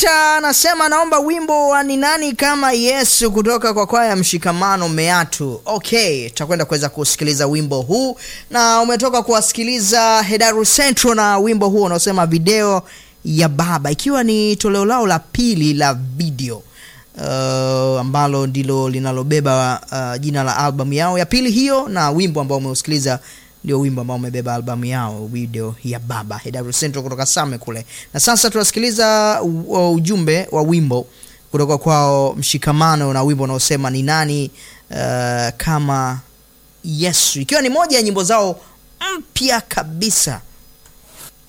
Victor anasema naomba wimbo wa ni nani kama Yesu kutoka kwa kwaya Mshikamano Meatu. Okay, tutakwenda kuweza kusikiliza wimbo huu, na umetoka kuwasikiliza Hedaru Central na wimbo huu unaosema video ya Baba, ikiwa ni toleo lao la pili la video uh, ambalo ndilo linalobeba uh, jina la albamu yao ya pili hiyo, na wimbo ambao umeusikiliza ndio wimbo ambao umebeba albamu yao video ya Baba Hedaru Central kutoka Same kule. Na sasa tunasikiliza u- ujumbe wa wimbo kutoka kwao Mshikamano na wimbo unaosema ni nani uh, kama Yesu, ikiwa ni moja ya nyimbo zao mpya kabisa